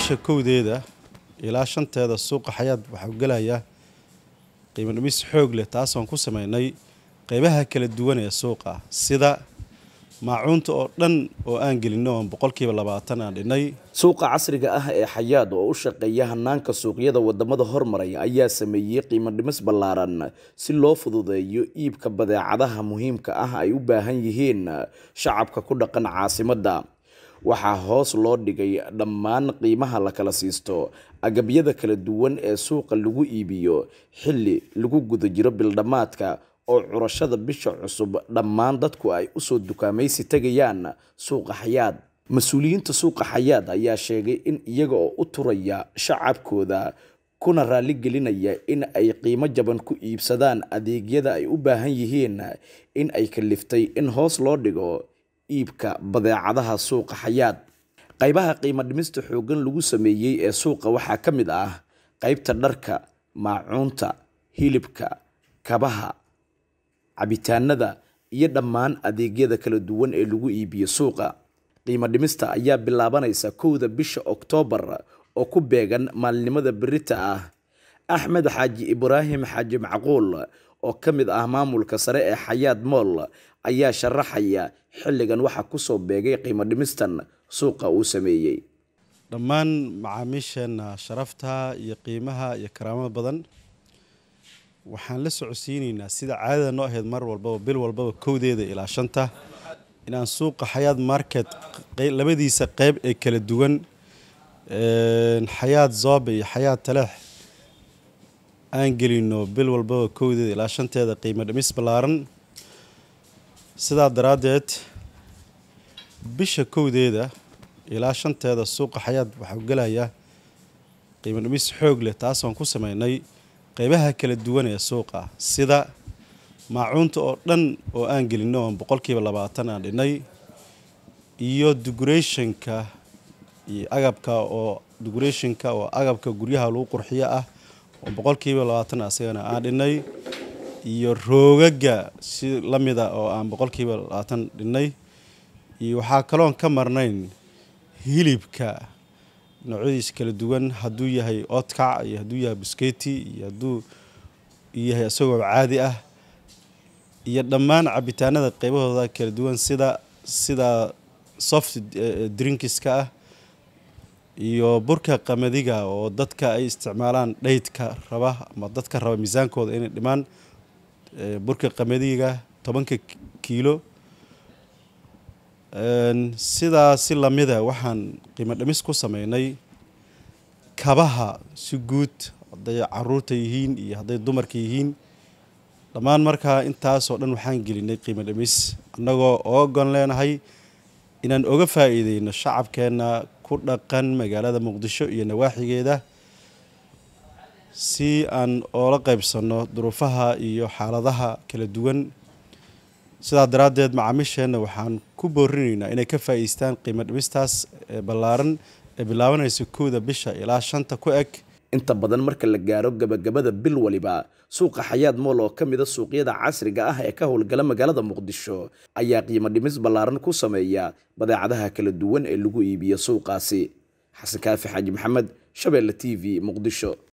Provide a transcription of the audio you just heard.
bisha kowdeeda ilaa shanteeda suuqa xayaad waxaa gelaya qiimo dhimis xoog leh taasoon ku sameynay qeybaha kala duwan ee suuqa sida maacuunta oo dhan oo aan gelinno oon boqolkiiba labaatan aan dhinnay suuqa casriga ah ee xayaad oo u shaqeeya hanaanka suuqyada wadamada hormaray ayaa sameeyey qiimo dhimis ballaaran si loo fududeeyo iibka badeecadaha muhiimka ah ay u baahan yihiin shacabka ku dhaqan caasimadda waxaa hoos loo dhigay dhammaan qiimaha la kala siisto agabyada kala duwan ee suuqa lagu iibiyo xilli lagu guda jiro bildhammaadka oo curashada bisha cusub dhammaan dadku ay usoo dukaamaysi tegayaan suuqa xayaad mas-uuliyiinta suuqa xayaad ayaa sheegay in iyaga oo u turaya shacabkooda kuna raali gelinaya in ay qiimo jaban ku iibsadaan adeegyada ay u baahan yihiin in ay kaliftay in hoos loo dhigo iibka badeecadaha suuqa xayaad qaybaha qiimo dhimista xooggan lagu sameeyey ee suuqa waxaa ka mid ah qaybta dharka maacuunta hilibka kabaha cabitaanada iyo dhammaan adeegyada kala duwan ee lagu iibiyo suuqa qiimo dhimista ayaa bilaabanaysa kowda bisha oktoobar oo ku beegan maalinimada berita ah axmed xaaji ibraahim xaaji macquul oo ka mid ah maamulka sare ee xayaad mool ayaa sharaxaya xilligan waxaa kusoo beegay qiimo dhimistan suuqa uu sameeyey dhammaan macaamiisheenna sharafta iyo qiimaha iyo karaamada badan waxaan la socodsiinaynaa sida caadada noo ahayd mar walbaba bil walbaba kowdeeda ilaa shanta inaan suuqa xayaad market labadiisa qeyb ee kala duwan xayaad zoobe iyo xayaad taleex aan gelino bil walbaba kowdeeda ilaa shanteeda qiimo dhimis ballaaran sidaa daraaddeed bisha kowdeeda ilaa shanteeda suuqa xayaad waxaa gelaya qiimo dhimis xoog leh taasoon ku sameynay qeybaha kala duwan ee suuqa sida maacuunta oo dhan oo aan gelinno oon boqolkiiba labaatan aan dhinnay iyo decorationka iyo agabka oo decorationka oo agabka guryaha lagu qurxiyo ah oo boqolkiiba labaatan asagana aan dhinnay iyo roogaga si la mida oo aan boqolkiiba labaatan dhinnay iyo waxaa kaloon ka marnayn hilibka noocyadiisa kala duwan hadduu yahay otkac iyo hadduu yahay busketi iyo hadduu yahay isagoo caadi ah iyo dhammaan cabitaanada qeybahooda kala duwan sida sida soft drinkiska ah iyo burka qamadiga oo dadka ay isticmaalaan dhaydka raba ama dadka raba miisaankooda inay dhimaan burka qamadiga tobanka kiilo sidaa si lamida waxaan qiimo dhimis ku sameynay kabaha si guud hadday caruurta yihiin iyo hadday dumarka yihiin dhammaan markaa intaasoo dhan waxaan gelinay qiimo dhimis annagoo oogon leenahay inaan oga faa'iideyno shacabkeenna ku dhaqan magaalada muqdisho iyo nawaaxigeeda si aan oola qaybsanno duruufaha iyo xaaladaha kala duwan sidaa daraaddeed macaamiisheenna waxaan ku boorinaynaa inay ka faa'iideystaan qiimo dhimistaas ee ballaaran ee bilaabanaysa kowda bisha ilaa shanta ku eg inta badan marka la gaaro gabagabada bil waliba suuqa xayaad mool oo ka mida suuqyada casriga ah ee ka howlgala magaalada muqdisho ayaa qiimo dhimis ballaaran ku sameeya badeecadaha kala duwan ee lagu iibiyo suuqaasi xasan kaafi xaaji maxamed shabeelle t v muqdisho